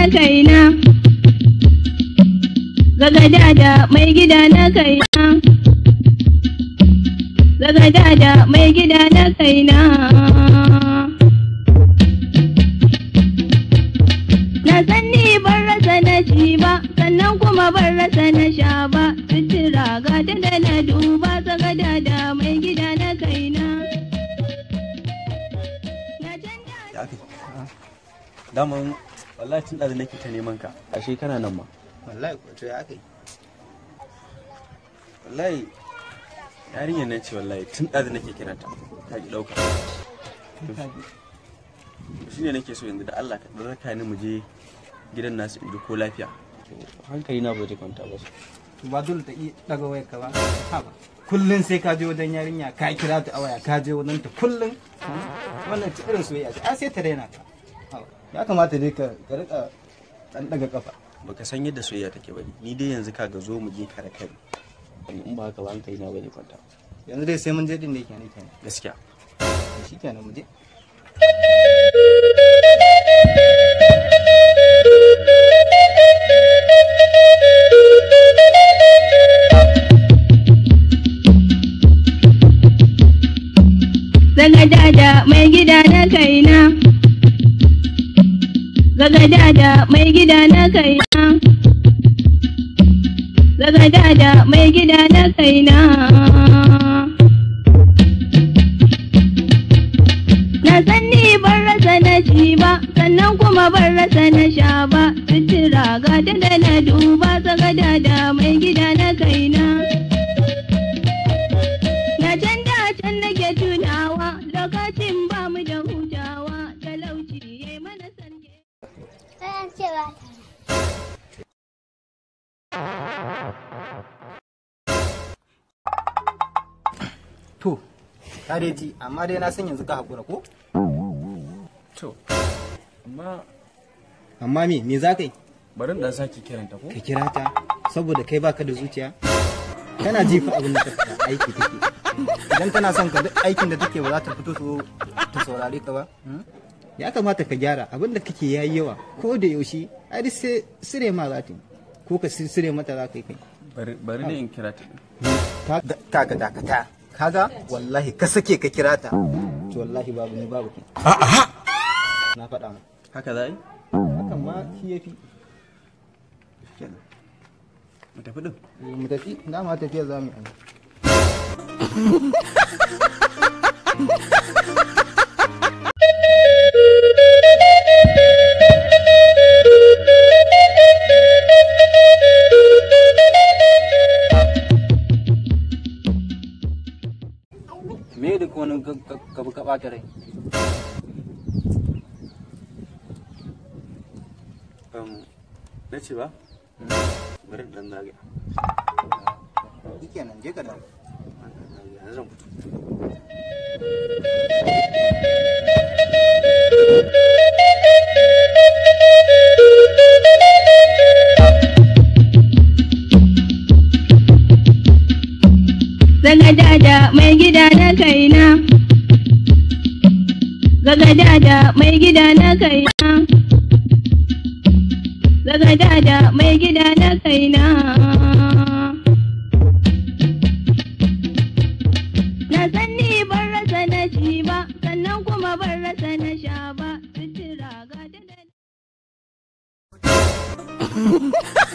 kaina Gagada da mai gida na kaina Gagada da mai gida na kaina Na san ni ban rasa na ci ba sannan kuma ban rasa na sha ba sutura ga ta da na duba sagada da mai gida na kaina Na canja da aka daman wallahi tun da nake ta neman ka ashe kana nan ma wallahi ko to ya kai wallahi yarinyar nan ce wallahi tun da nake kiranta ta ki dauka shi ne nake so yanzu da Allah ka dan raka ni mu je gidan nasu in ji ko lafiya hankali na bai kwanta ba to ba dole ta iya daga wayar ka ba ha ba kullun sai ka je wajen yarinya ka kira ta a waya ka je wajen ta kullun wannan ta irin soyayya ce a sai ta raina ka Ha ba. ya kamata dai ka ka rika dan daga kafa baka san yadda soyayya take bane ni dai yanzu ka ga zo mu je kare kai in ba haka ba hankali na bai kwanta yanzu dai sai mun je din da yake ne kenan gaskiya shi kenan mu je Gagada da mai gida na kaina Gagada da mai gida na kaina Gagada da mai gida na kaina Na san ni ban rasa na ci ba sannan kuma ban rasa na sha ba sutura ga ta da na duba sagada da mai gida na kaina Na can da can nake tunawa lokacin ba mu da hutawa talauci ya yi mana sanke. Bayan cewa to ka dai ji amma dai na san yanzu ka hakura ko to amma amma me me za ka yi bari in dan sake kiranta ko ka kira ta saboda kai baka da zuciya kana ji fa abin da ta faɗa aiki take idan tana son ka duk aikin da take ba za ta fito su ta saurare ka ba hmm? ya kamata ka gyara abin da kake yayi yawa ko da yaushe ai duk sai sire ma za ta yi ko ka sire mata za ka yi kai bari bari ne in kira ta kaga dakata kaga wallahi ka sake ka kira ta to wallahi babu ni babu kai na faɗa ma haka za a yi hakan ma shi yafi kenan mu tafi din mu tafi dama tafiya za mu yi me da wani gaba ka ɓata rai um, na ce ba bari in dan zagaya shi nan je ka dawo yanzu zan fito Gagada da mai gida na kaina Gagada da mai gida na kaina Gagada da mai gida na kaina Na san ni ban rasa na ci ba sannan kuma ban rasa na sha ba sutura ga ta da